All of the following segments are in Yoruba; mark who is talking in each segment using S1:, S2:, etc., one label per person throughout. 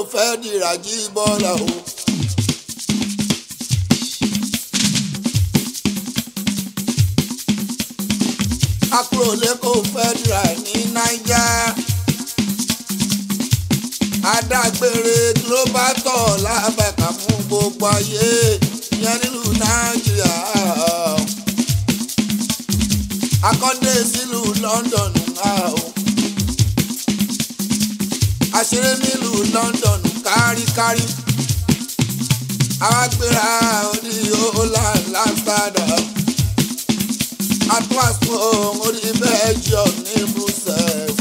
S1: fẹ́ dìrà jí bọ́lá o. akúrò lẹ́kọ̀ọ́ fẹ́ dìrà ní náíjà. adágbére global tour lábẹ́ka fún gbogbo ayé yẹn nílùú nàìjíríà. akọ́dé sílùú london náà o. àṣírí nílùú london káríkárí. àwa gbéra orí holland amsterdam. atwaso orí belgium ní brussels.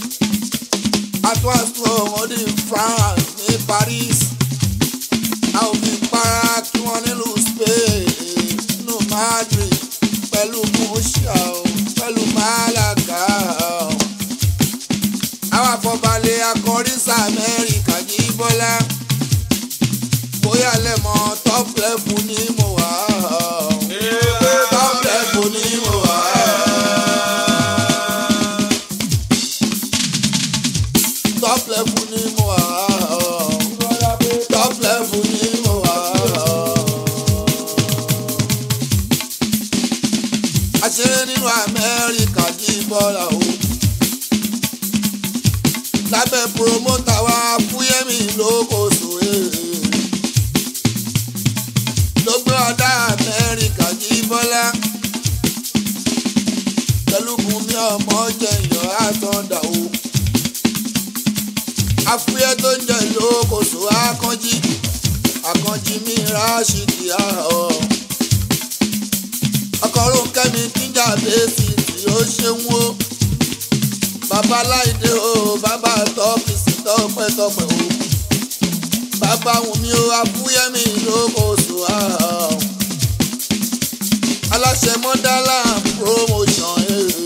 S1: atwaso orí france ní paris. a ò fi para kí wọ́n nílùú spain nínú madrid pẹ̀lú murcia o pẹ̀lú malaga o. àwọn àfọ̀balẹ̀ akọrísà amẹ́ríkà yìí bọ́lá bóyá lẹ́mọ̀ top level ni mo wà o. top level ni mo wà o. top level ni mo wà o. top level ni mo wà o. àṣírí nínú amẹ́ríkà jí bọ́lá o. lábẹ́ promota wa fúyẹ́mì lókòso ló gbé ọ̀dà amẹ́ríkà jí bọ́lá. pẹ̀lú bùnmi ọmọ jẹ̀yàn àtọ̀dà o. afúyẹ́ tó ń jẹ lókòso akànjí akànjí mi ráṣídìí àhọ́ ọkọ̀rún kẹ́mi tíjà bẹ́ẹ̀sì tí ó ṣeun o bàbá láìdé o bàbá tọ́pìsì tọ́pẹ́tọ́pẹ́ o bàbá wùmí o afúyẹ́mí lókòóso àhọ́ aláṣẹ mọ́dálà promotion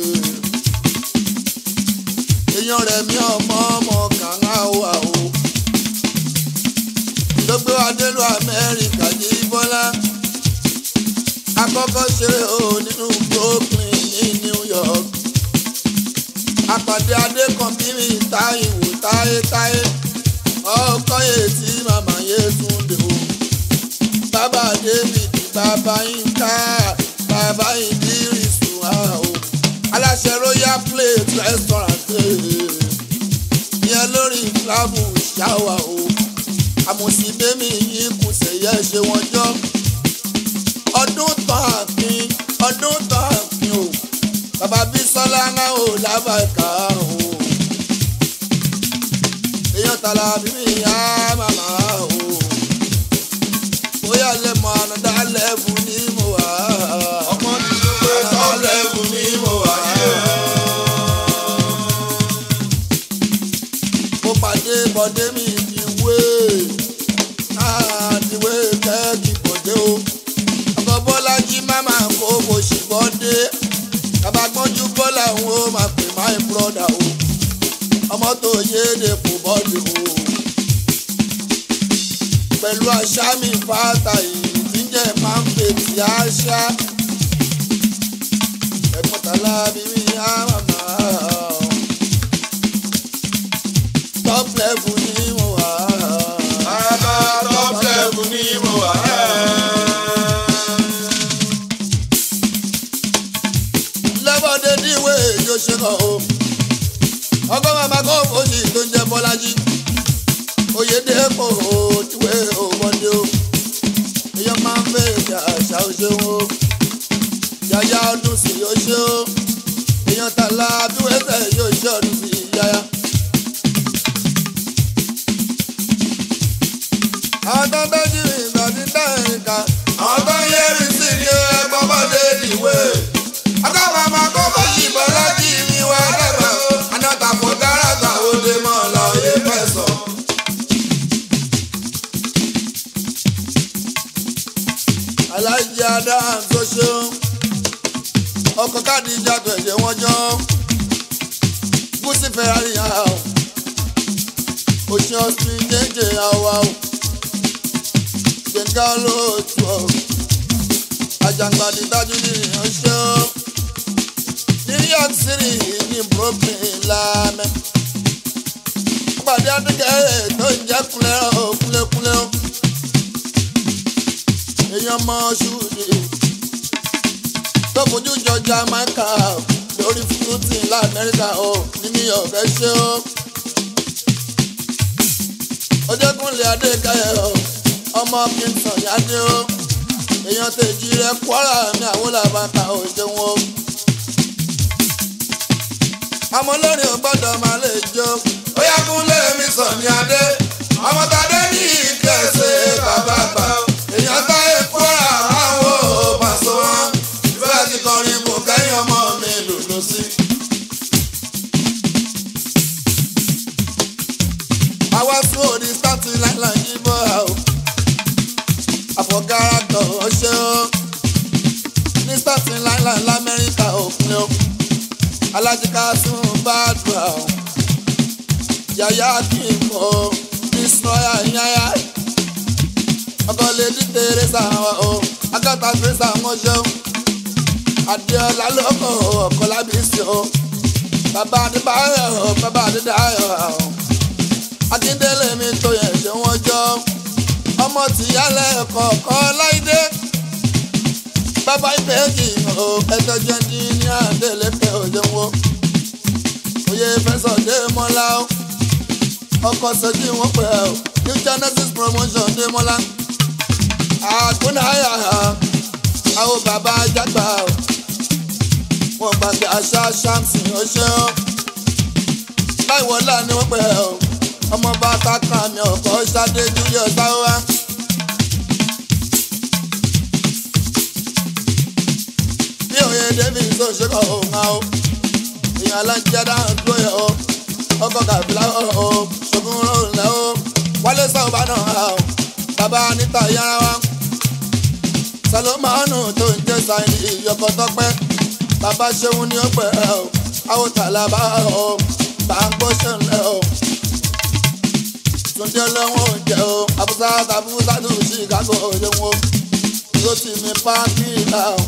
S1: èèyàn rẹ̀ mí ọmọ ọmọ kàńgá wà o ló gbé wa délùú amẹ́ríkà yìí bọ́lá akọ́kọ́ ṣeré o nínú brooklyn ní new york àpàdé adékànbírí táìwò táyétáyé ọkọyè tí màmá yé túnde o bàbá david bàbá yínká bàbá ìdírísù o aláṣẹ royal plate restaurant ìyẹn lórí travel shower o àmọ̀síbẹ́mi yìí kùsẹ̀ yẹ ṣe wọ́n jọ́ ọdún tán àfin ọdún tán àfin o bàbá bísọ́lá ńlá o lábàkà o èèyàn tààlà bíbí ìyá màmá o bóyá lè mọ ànádá lẹ́bù ní mo wà
S2: ọmọ ti ṣe pé
S1: ànádá lẹ́bù ní mo wà mo pàdé bọ́dé mi ìdíwé àdìwé kẹ́ẹ̀kì bọ́dé o ọkọ bọ́lájí máma kó kò sì bọ́dé bàbá gbọ́njú bọ́lá òun ó máa pè my brother o ọmọ tó yéde kò bọ́dé o pẹ̀lú àṣà mi fàtà yìí tí ń jẹ́ máa ń fètì àṣà ẹ̀gbọ́n tàlà bíbí á màmá top level ni mo wà.
S2: bàbá top level ni mo wà.
S1: lẹ́bọ̀dé díwé yóò ṣe kàn o. ọgọ́ màmá kó fòjì tó ń jẹ bọ́lájí. oyèdèpò díwé òbọ̀dé o. èèyàn máa ń fẹ́ èdè àṣà òṣèwọ̀n o. yàyà ọdún sí yóò ṣe o. èèyàn tààlà bíwẹ́sẹ̀ yóò ṣe ọdún sí yàyà. àwọn tó ń tọ́jú ìgbà tí ń dá ẹ̀ka. àwọn tó ń yẹ́rì sí ni ẹgbọ́n bọ́dé díwé akọ́kọ́ ọmọ kókó yìnbọn lọ́jì mi wá dẹ́gbẹ́ o anáta fún gáràgà òde mọ́ lọ yé fẹ̀sọ̀. aláìjẹ adam tó ṣeun ọkọ̀ káàdì ìjàdọ̀ ẹ̀jẹ̀ wọn jọ gúúsì ferrari àwọ̀ òṣìṣẹ́ ọ̀sìn jẹ́jẹ́ àwa o gbẹ̀ngà olóòtú ọ̀ àjàngbàdì dájú ní ìránṣẹ́ o new york city ní brooklyn lámẹ́ pàdé adúgẹ́ tó ń jẹ́ kúnlẹ̀ o kúnlẹ̀kúnlẹ̀ o èèyàn mọ ṣùdì tó fojú jọ Jamaica lórí fúrúùtì lamẹ́ríkà o ní New York ẹ ṣe o ojúkúnlẹ̀ adékayẹ o ọmọ Kingston yáde o èèyàn tèjì rẹ Kwara ní àwọn làbàkà ò ṣeun o ọmọ lórí ò gbọ́dọ̀ máa lè jó
S2: ó yá kúnlé mi sàn ní adé ọmọ tàdé ní ìkẹsẹ̀ bàbá gbà èèyàn táyé Kwara àwọn ò pàṣẹ wọn ìfẹ́ ti kọrin kò kẹ́yìn ọmọ mi lòlò sí.
S1: àwa sún òdi sátì láìláì yí bọ́ a o àfọ̀gára tọ̀ ọ́ ṣe ó ní sátì láìláì lamẹ́ríkà òpin o alájíká sún bá dùn a o yàyà kí n kọ́ ìsọ̀yà yáyà ọkọ̀ lè di tèrèsà o agáta tèrèsà wọn ṣe ó adéọlá lóko ọkọ̀ lábísí o bàbá adébáyọ̀ o bàbá adédáyọ̀ o akíndélé mi tó yẹn ṣe wọ́n jọ ọmọ tìyálẹ̀ kọ̀ọ̀kan láìdé bàbá ìbejì o ẹjọ́ jẹ́ ní ní àdélékè òjòwò oyè fẹsọ̀ dé mọ́lá o ọkọ̀ sọ́jí wọn pẹ̀ o new genesis promotion dé mọ́lá àgbónáyà àwọn bàbá jágbá o wọn gbàgbé àṣà ṣáàmùsì ọṣẹ́ o láìwọlá ni wọ́n pẹ̀ o ọmọ bá kákan mi ọkọ ṣadé julius sáwá. bí òye david tó ṣe kọ òun á o èèyàn alájẹdá dúró yẹ o ọkọ kàbílà o ṣogun rọrùn lẹ o wálé sáwùbá náà á o bàbá níta yára wa salomanu tó ń jẹ sáyẹn ìyọkọ tọpẹ bàbá ṣeun ní ọpẹ o àwọn tàlàbà o bá ń gbọ́ ṣẹlẹ̀ o túndé lọ́wọ́ oúnjẹ o abusa abusa tó chicago òyìnbó ló ti mi páàkì ìlà o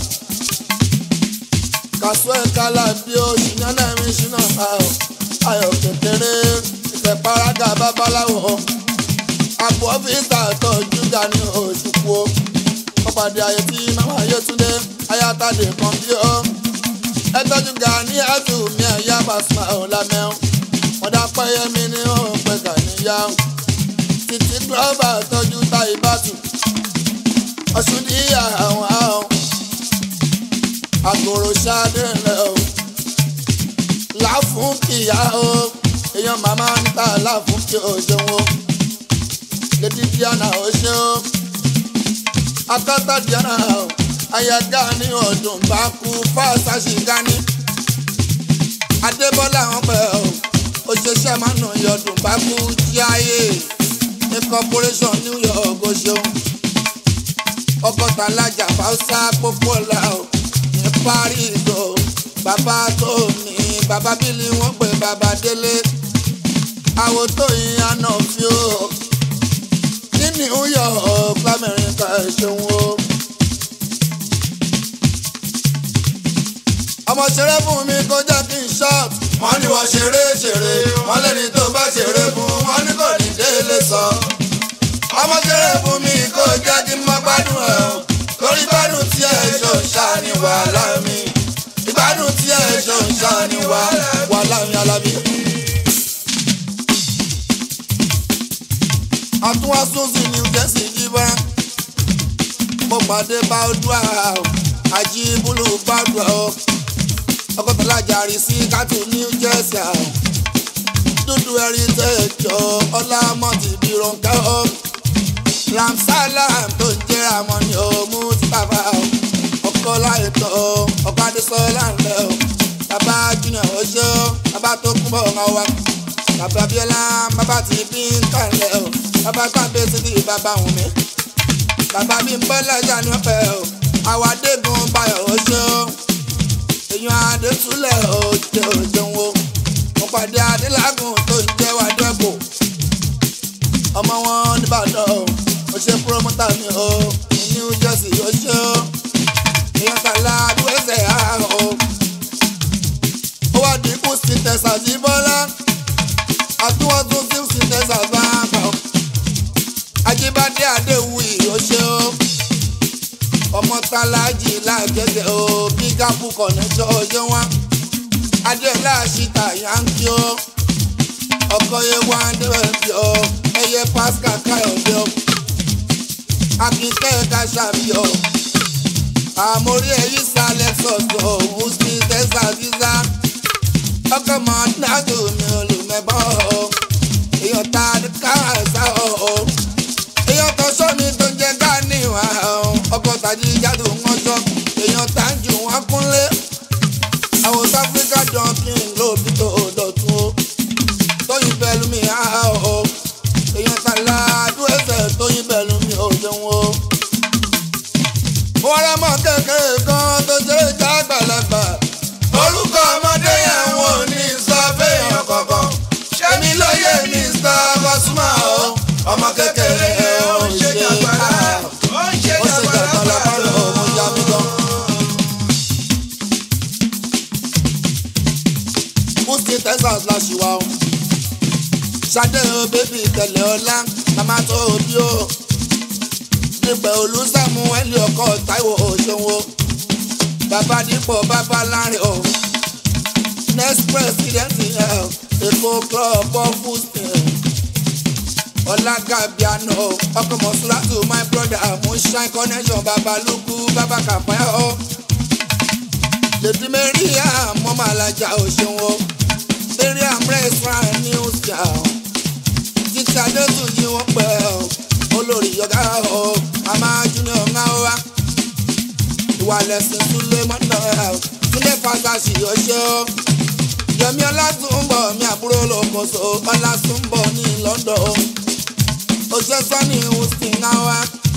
S1: kàṣọ ìkàlà bí o ṣìyàn náà mi ṣìnà o ayọ̀ kékeré ìfẹ́ paraga babaláwo àpò ọ́fíìsà tọ́jú ga ní òṣùpù o wọ́n pàdé ayé tí màmá Yétúndé ayátàdé kan bí o ẹ tọ́jú ga ní àtù mi ẹ̀yà pàṣẹ ọ̀làmẹ́ọ̀ wọ́n pẹ́yẹ mi ní òun pẹ́ gà níyà o títí gílọ́bà tọ́jú ta ìbátú ọ̀ṣun díyà àwọn àwọn àgòrò ṣáadé rẹ̀ o láfún kìyà o èèyàn màmá níta láfún kí o ṣeun o létí díànà o ṣe o akátá díànà o ayaga ní ọdún bá kú fáṣáṣí gání adébọ́lá wọn pẹ̀ o òṣèṣẹ́ máa nà yọdún bá kú jíáyé ní corporation new york o ṣeun ọgọ́ta alájà fáwọsá pópó la o ní paris o bàbá tó mi bàbá bílí wọn pè bàbá délé àwò tó yin àná fi o ní new york lamẹ́ríkà ṣeun o. ọmọ ṣeré fún mi kó jẹ́ kí n ṣọ́ọ̀tù
S2: wọ́n ní wọ́n ṣeré ṣeré wọ́n lẹ́ni tó bá ṣeré fún wọn ní kò ní délé sọ. ọmọ ṣeré fún mi kò jẹ́ kí n mọ gbádùn ẹ̀ o torí gbádùn tí ẹ̀ ṣò ń ṣá ní wàhálà mi ìgbádùn tí ẹ̀ ṣò ń ṣá ní wàhálà
S1: wàhálà mi alábí. àtúnwásùnsìn new jersey jíbá mo pàdé báwùdúà àjíbúlù báwùdúà o ọkọ̀tàlájà rí sí kátó new jersey o dúdú heritage o ọlámọ́tì bí ronká o ramsalam tó ń jẹ́ ramoni o mustapha o ọkọ láìtọ́ o ọkọ adésọlá ńlẹ̀ o bàbá junior ọṣẹ́ o bàbá tó kún bọ̀ ọ̀hún wa bàbá bíọ́lá bàbá tí bí ń kàlẹ̀ o bàbá gbàgbé títí bàbá wùn mí bàbá mi ń bọ́ lẹ́jà ní ọ̀pẹ o àwọn adégún bayọ̀ ọṣẹ́ o èèyàn adétúlẹ̀ o jẹ́ òjòun o mo pàdé adélágùn tó ń jẹ́ wàdẹ́gbò ọmọ wọn nìbàdàn o ó ṣe púrọ́mọ́tà mi o ní new jersey ó ṣe o èèyàn kàlá àdúgbòsẹ̀ àárọ̀ o ó wá dínkù sí tẹ̀sán sí bọ́lá àtúwọ́tún sí sí tẹ̀sán bá ń bọ̀ àtàlájì lágẹ̀gẹ̀ o bígápù kọ̀nẹ́tọ̀ ọjọ́ wọn adéọlá àṣìta yankí o ọkọ yẹ wá débẹ̀bí o ẹyẹ pascal káyọ̀dé o akínkẹ́ kàṣàbí o àmórí ẹ̀yí sálẹ̀ sọ̀tọ̀ wùsí tẹ́sà dísà ọkọ̀ mọ̀ nádù mi ò lè mẹ́bọ̀ o èèyàn ta káàsà o èèyàn tó sọ́mi tó ń jẹ́ gáàní wá o ọkọ̀ tàjí jáde wọn sọ èèyàn tá ń jù wọn kúnlé àwọn south africa junkin lóbi tó dọ̀tún o tóyin pẹ̀lú mi á o èèyàn tàlà àdúrẹ́sẹ̀ tóyin pẹ̀lú mi ò jẹun o wọ́n rẹ́ mọ́ kékeré kan tó jẹ́ ìjà àgbàlagbà.
S2: orúkọ ọmọdé yẹn wọn ò ní sọ fẹ́yàn kankan ṣẹ́mi lóye mr Pasuma o ọmọ kékeré ó ń ṣe jàgbára ó ń ṣe
S1: ó ṣe jàgbàlá pálọ̀ ọmọ ìyá mi gan. Musti Texas la ṣì wá o. Ṣadé o bébì tẹ̀lé ọlá màmá tó o bí o. Nígbà olùsàmù ẹ̀lì ọkọ̀ Táíwò Òṣòwò. Bàbá Dípò bàbá lárin o. Next president ẹ̀ Èkó club of Houston. Ọlágàbíànà ọkọ̀ Mọ̀súlátù my brother Moonshine connection Babalúkú Bàbá Kàfáyà o. Lèdí Mẹ́ríà mọ́mọ́ alájà òṣèwọ̀n. Mariam restaurant news town. Títí Adétún yí wọ́n pẹ́ o. Olórí ọ̀gá o. Màmá Junior ńlá wa. Ìwà lẹ̀sìn Súlé mọ́nà ẹ̀. Túndé Fásásì ọṣẹ́ o. Yẹmi Ọlátúnbọ̀ mi àbúrò lókoṣo. Ọlátúnbọ̀ ní London o. Oṣẹ́ Sọ́ni Houston ńlá wa.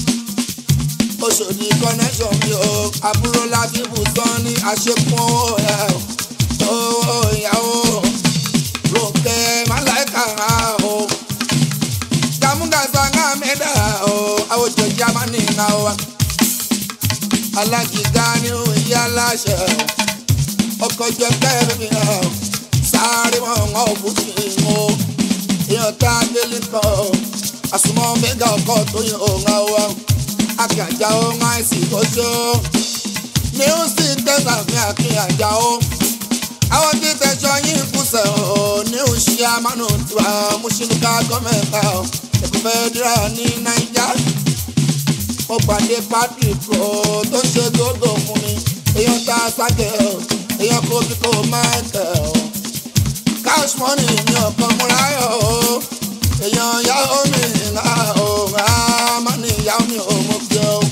S1: Oṣòdì connection mi o. Àbúrò Lábíbù Sọ́ni àṣekún owó ẹ̀ o. Owó ìyàwó ronke malaika o gamugasa nga meda o awojo jamani nga wa alágídá ni ó yí aláṣẹ ọkọ jẹ kẹrin o sáré wọn ń ọ bùkún o èèyàn tá a délé kan àsùnmọ́ mẹ́gà ọkọ̀ tó yẹ ọ̀gá wa akínyàjà ó ń àìsí tó ṣe ó ní ó sì tẹ̀sán ní akínyàjà ó àwọn tí tẹ̀sán yín kùsẹ̀ ó ní òṣì àmánú tiwa mùsùlùmí gọ́mẹ̀ntà ó ẹ̀kọ́ fẹ́ dúrà ní nàìjà mo pàdé patrick ó tó ṣe gbogbo fún mi èèyàn tá a sáké ó èèyàn kó bí kò máa tẹ̀ ó cash money ní ọ̀kan múra yọ̀ ó èèyàn yàwó mi ńlá ó rà má ní ìyàwó mi ò mọ̀ bí ó.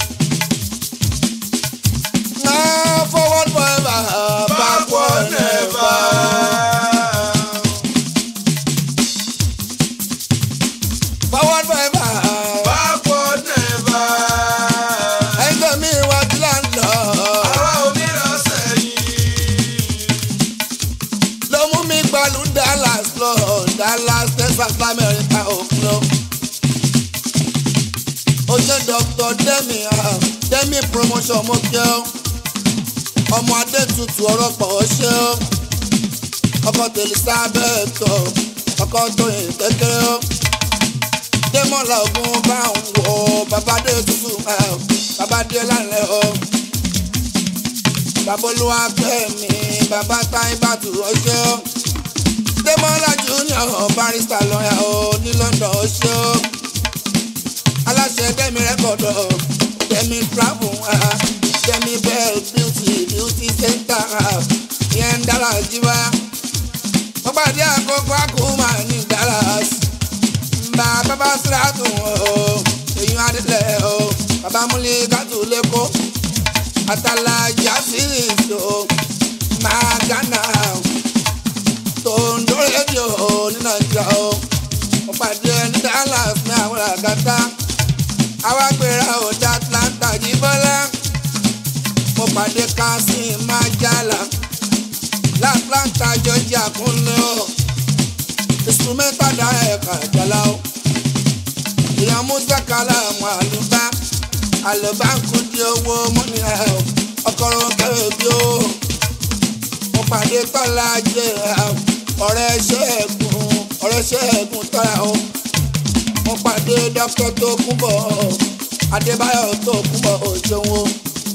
S1: Now forward forever, backward never. Forward forever,
S2: Backward never.
S1: ẹgbẹ́ mi wá tí là ń lọ.
S2: Àwa ò ní lọ sẹ́yìn.
S1: Ló mú mi gbalu Dallas lọ, Dallas Texas America òkun lọ. Ó ṣe Dr. Demi, ah, Demi promotion mo kí ọ́. Ọmọ Adétutù ọ̀rọ̀ pọ̀ ọ́ ṣe ọ́. Ọkọ̀ Elizabeth ọ̀, ọkọ̀ Tóyìn kékeré ọ́. Démọ̀lá ogun bá ń wọ̀ bàbá Adétutù ah, bàbá dé lálẹ́ ọ́. Bàbá Olúwa Kẹ́mi, bàbá Táíbàtù ọṣẹ́ ọ́. Démọ̀lá Junior barista lọ́yà ọ́ ní London ọṣẹ́ ọ́ aláṣẹ dẹ́mi rẹ́kọ̀dọ̀ dẹ́mi travel ah, dẹ́mi bell beauty beauty center ah, ìyẹn ń dára jíwá. wọ́n pàdé àkókò àkómà ní Dallas. mbà bàbá sírátù o èyàn adílẹ̀ o bàbá múlẹ̀ kátó lẹ́kọ̀ọ́ àtàlà jásìs o máa gánà tó ń dó rédíò ní Nàìjíríà o wọ́n pàdé ní Dallas ní àwọn àgàtà àwa gbéra òde Atlanta yìí bọ́lá mo pàdé Kasim Majala l'Atlanta Georgia kúnlẹ̀ o instrumental dá ẹ̀ka ìjàlá o èèyàn Musa Kalamu àlùbá àlùbá ń kú di owó mọ́ni ẹ̀ o ọkọ̀rọ̀ kẹrẹ̀ bí o mo pàdé tọ́lá jẹ́ ọ̀rẹ́ ṣẹ́ẹ̀gùn ọ̀rẹ́ ṣẹ́ẹ̀gùn tọ́lá o mo pàdé dókítà tó kúbọ̀ adébáyọ̀ tó kúbọ̀ òṣèwò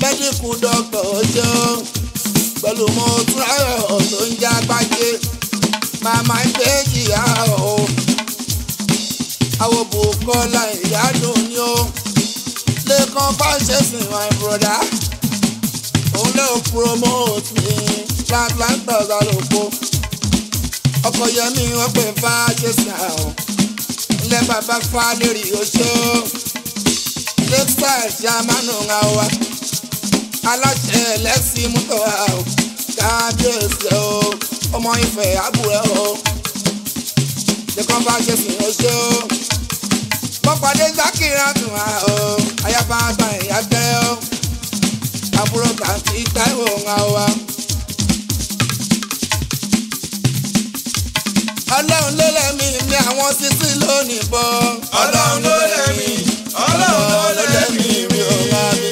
S1: mẹ́díkù dọ́kítọ̀ ṣe ó pẹ̀lú mo túráyọ̀ tó ń já gbájé màmá ìbejì á o àwọn bùkọ́lá ìyádùn ni ó lẹ́kàn fáṣẹ́sìn my brother òun lè promote ní atlanta ọ̀sálòpó ọkọ̀ yẹmi wọ́n pè fáṣẹ́sìn àwọn ilé bàbá fálérí oṣó lẹ́kṣà ṣàmánù àwa aláṣẹ ẹlẹ́sìn mọ́tò àwọn kábíyèsí o ọmọ ìfẹ́ àbúrẹ́ o lẹ́kàn fáṣẹ́sìn oṣó mọ́pàdé zákìrá tún wá o ayaba àgbà ìyá gbẹ́ o àbúrò kàǹtì táìwò ńlá wa. ọlọ́run ló lẹ́mí ní àwọn sísí lónìí bọ́.
S2: ọlọ́run ló lẹ́mí ọlọ́run ló lẹ́mí mi ò wá mi.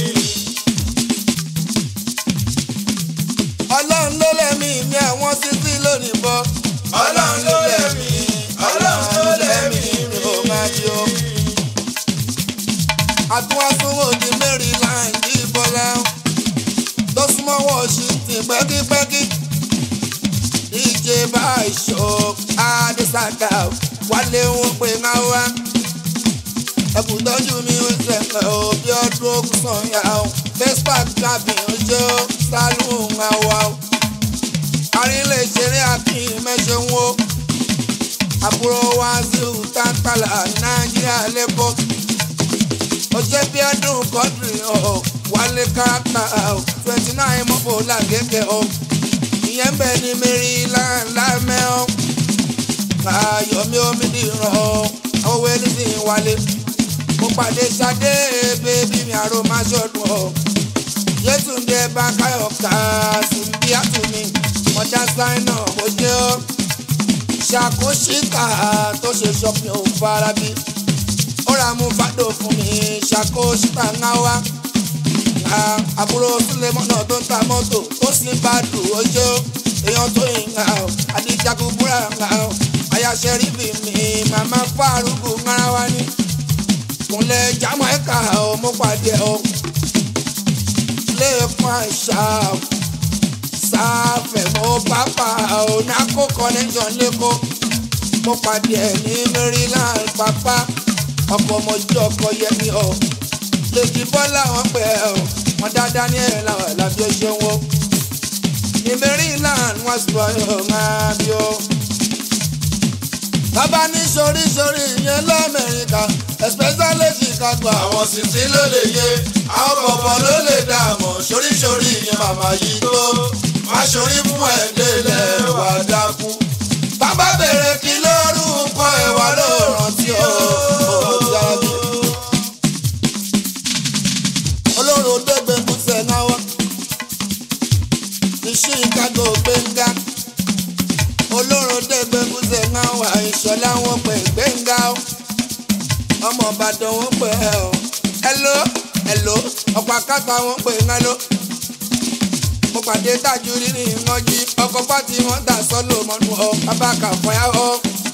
S1: ọlọ́run ló lẹ́mí ní àwọn sísí lónìí bọ́.
S2: ọlọ́run ló lẹ́mí ọlọ́run ló lẹ́mí mi ò wá mi o.
S1: àtúwàsówó di maryland ìbọlá tó súnmọ́ washington pẹ́kípẹ́kí dj baisho adesaka wálé wọn pé ń wá ẹkùn tọ́jú mi ó sẹ̀kẹ̀ ó bí ọdún ogun sọ̀yà ó facebook cabin ojú sálùn ń wá ó àrílẹ̀ ìṣeré akin mẹ́ṣẹ̀ ń wó àbúrò wa zíù tántàlà nàìjíríà lẹ́kọ̀ọ́ ọjọ́ bí ọdún kọ́dùrì ọ̀ wálé káàkà ọ̀ twenty nine mọ́bò làgẹ́gẹ́ ọ̀ ìyẹn bẹ́ẹ̀ ni maryland lámẹ́ ọ̀ káyọ̀mí omi dìran ọ̀ owó ẹlẹ́sì wálé mo pàdé Ṣadé bébí mi àrò má ṣọdún ọ̀ Yétúndé Bákáyọ̀ ká síbi àtúnmí ọjà sáínà kò jẹ́ ọ́ ṣàkóṣìkà tó ṣe ṣọ́pìn òun farabi ó ra mú fàdó fún mi ṣàkóṣìkà ńlá wá àbúrò Súlẹ̀mọ́nà tó ń ta mọ́tò ó sì ń bá dùn ojú èèyàn tó yìn ńlá o àdìjagun búra ńlá o àyàṣẹ ríbi mi màmá fárúgù ńlá wá ní kúnlẹ̀ Jamaica o mo pàdé o lẹ́ẹ̀kan àṣà sáfẹ̀ mo pápá o nákó connection lẹ́kọ̀ọ́ mo pàdé ẹ̀ ní Maryland pápá ọkọ̀ ọmọjú ọkọ̀ yẹmi o lèjì bọ́lá wọn pẹ̀ ọ́ wọn dáadáa ní ẹ̀ làwọn làbí ó ṣe wọ́n ní Maryland wọ́n sọ ọ́ máa bí ó. bàbá ní sorísorí ìyẹn lamẹ́ríkà especially Chicago àwọn
S2: àwọn sìsì ló lè yé àwọn bọ̀bọ̀ ló lè dààmú ṣoríṣorí ìyẹn màmá yìí tó má ṣorí fún ẹ̀ délẹ̀ wà dákú.
S1: bàbá bèrè kí lórúkọ ẹ̀wà ló rántí ó jáde. olóró dẹ́gbẹ́ kúṣẹ̀ náà wá ní Chicago gbẹ̀ngà olóró dẹ́gbẹ́ kúṣẹ̀ náà wá ìṣọ̀lá wọn pè gbẹ̀ngà ó ọmọ Ìbàdàn wọn pè ẹ́ ó hello hello ọ̀pọ̀ àkàtà wọn pè ń hello mo pàdé tájú rírì ìrànjí ọkọ̀ pátì wọn dà sọ́lò mọ́nú ọ bàbá kàfọ́yà ọ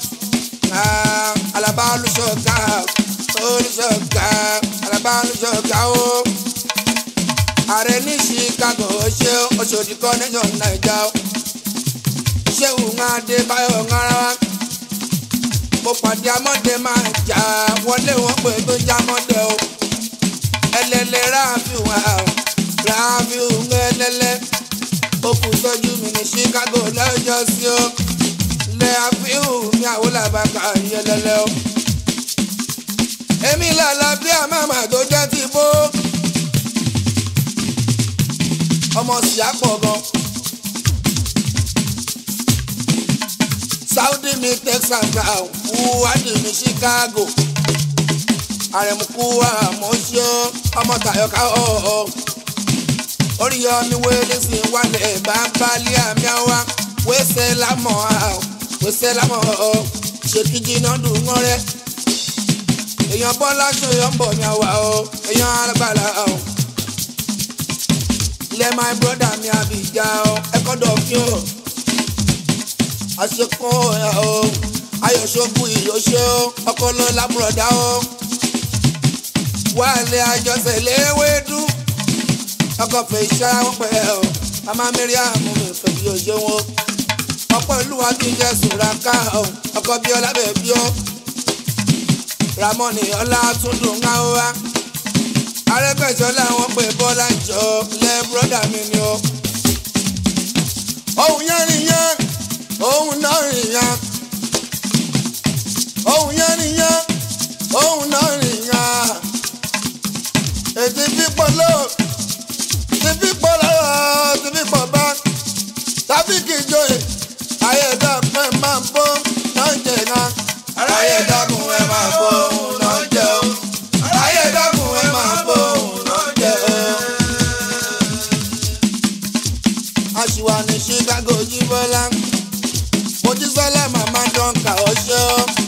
S1: alaba olùṣọ́gà olùṣọ́gà alaba olùṣọ́gà ó ààrẹ ní Chicago ṣé Òṣòdì connection naija ó ṣéwù ń adé báyọ̀ ń ara wa mo pàdé amọ́dé máa jà wọlé wọn pé tó já mọ́dé o ẹlẹ́lẹ́ ráàfin wà ó ráàfin ń ẹlẹ́lẹ́ ó kù sọ́jú mi ní Chicago lọ́jọ́ sí ó lẹ́ àfihàn mi àwọn làbàkà yẹlẹ́lẹ́ ó. èmi làlà bí àmàmà tó jẹ́ ti bó ọmọ sì á pọ̀ gan. Saudi mi Texas brown wúwádì mi Chicago àrẹ̀mùkú àmọ́ṣọ́ ọmọ tàyọ̀ká ọ̀ọ́ oríyọmi wẹ́lẹ́ sí wálẹ̀ bàbálẹ̀ àmì àwa wẹ́sẹ̀ lámọ̀ àwọ̀ wẹ́sẹ̀ lámọ̀ ọ̀ ṣèkìjì náà dùn wọ́n rẹ̀ èèyàn bọ́lá ṣòyọ̀ ń bọ̀ ní àwa ọ̀ èèyàn arábàlà ọ̀ ilẹ̀ my brother mi àbíjà ọ̀ ẹ̀kọ́ dọ̀kí ọ̀ àṣekọ́ ẹ̀ ọ̀ ayọ̀ṣọ́kù ìyọ̀ṣẹ́ ọ̀ ọkọ̀ lábùrọ̀dá ọ̀ wálé àjọṣe léwédú ọkọ̀ fẹ́ iṣẹ́ wọn pẹ́ o mama miriam mi fẹ́ bí ojú wọn ọ̀pọ̀ ìlú wa kí n jẹ́ sùràká o ọkọ̀ bí ọlá bẹ̀ bí ó ramoni ọlá tún dùn ká ó wá arẹ́gbẹ̀sọ́lá wọn pé bọ́lá jọ lẹ́ bọ́dà mi ni ó òun yẹn nìyẹn òun náà nìyẹn òun yẹn nìyẹn òun náà nìyẹn ètí fipọ̀ ló ti fipọ̀ lọ́wọ́ ti fipọ̀ bá tàbí kì í joyè ayédàpẹ́ máa bọ́ náà jẹ̀ náà
S2: aráyé dákun ẹ máa bọ òun náà jẹ o aráyé dákun ẹ máa bọ òun náà jẹ o.
S1: aṣìwà ní chicago jíbọ́lá mojísọ́lá màmá dọ́ǹkà ọ̀ṣọ́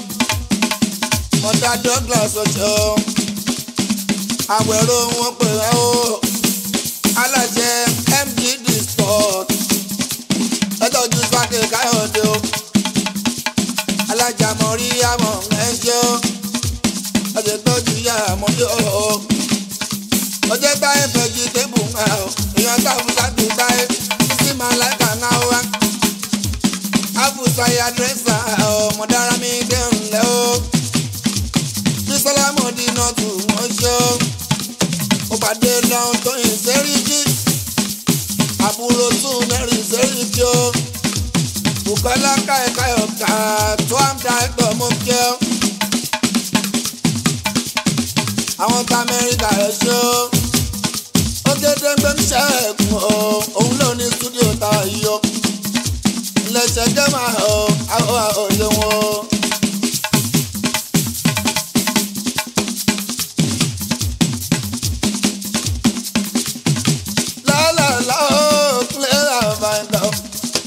S1: mọ̀tà douglas ọ̀ṣọ́ àwẹ̀rọ wọn pè é o alájẹ mgd sport ẹtọ́jú sáké káyọ̀dé o alájà mọ̀rí àmọ̀ ẹ̀jẹ̀ o ọ̀sẹ̀ tọ́jú yá àmọ́jọ́ o ọjọ́ táyé fẹ́jì tébù ń hàn o èèyàn táwọn sábì táyé sí máa láìka ń hàn wá. àfùsàyà dírẹ́sà ọmọdára mi dé ńlẹ̀ o. bísọ́lá mọ̀dínà tù wọ́n ṣe o. ó pàdé lọ́hùn tó yìn sẹ́ríkì. àbúrò tún mẹ́rin sẹ́ríkì o. Bùkọ́lá káyọ̀káyọ̀ ká tó àmì àìtọ́ mú kí o. àwọn tá amẹ́ríkà rẹ̀ ṣe ó. ó gédé ń gbé ń ṣe ẹ̀kún o òun ló ní stúdíò tá a yọ. iléeṣẹ́ gẹ́mà o àwọn òye wọn o. lálàlá o clear and find out.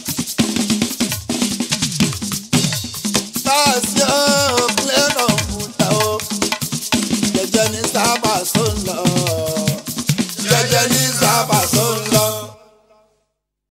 S1: Táàsì o clear and find out jẹjẹ ní sábà tó ń lọ.
S2: jẹjẹ ní sábà tó ń lọ.